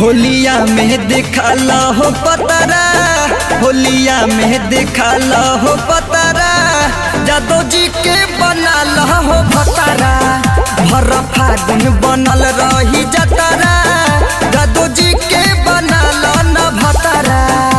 होलिया में दिखाला हो पतरा होलिया में दिखाला हो पतरा जादो जी के बनाल हो भतरा भर फागुन बनल रही जतरा जादो जी के बनाल न भतरा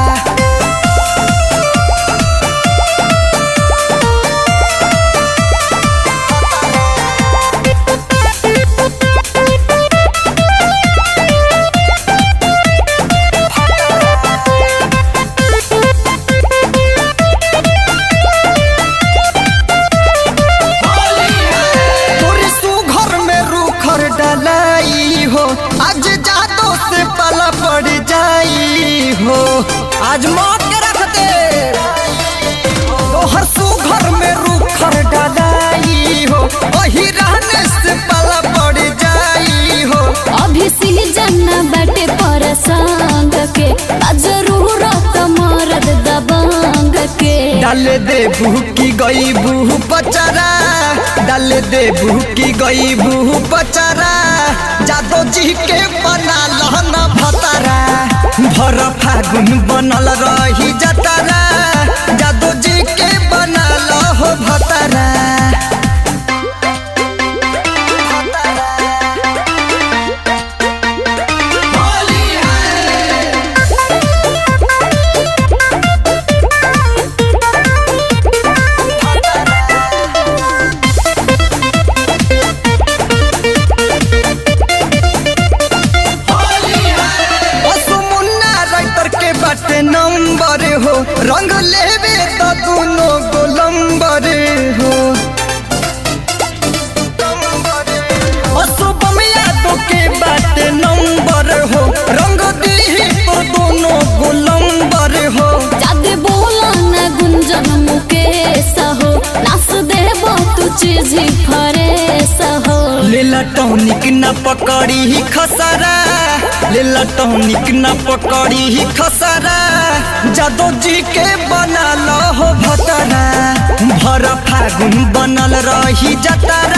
तोरी सुघर में रूखर डलाई हो आज जादो से पला पड़ जाई हो आज मौत के रख दे तोहर सुघर में रूखर डलाई हो वही रहने से पला पड़ जाई हो अभी सीजन बाटे परसंग के आ जरूरत मरद दबंग के डाल दे की गई बूह पचरा डाल दे की गई बूह पचरा जादो जी के बना लहना भतरा भर फागुन बनल रही जतरा जादो जी के बना लहो भतरा असमुन्ना राइटर के बाटे नंबर हो रंग लेबे तो दोनों गोलंबर हो असुबमिया तो के बाटे नंबर हो रंग दी तो दोनों गोलंबर हो जादे बोला न गुंजन मुकेश हो नास देबो तू चीज ही फरेस हो लेला टॉनिक न पकड़ी ही खसरा लेला टॉनिक न पकड़ी ही खसरा जादो जी के बना हो भतरा भर फागुन बनल रही जतरा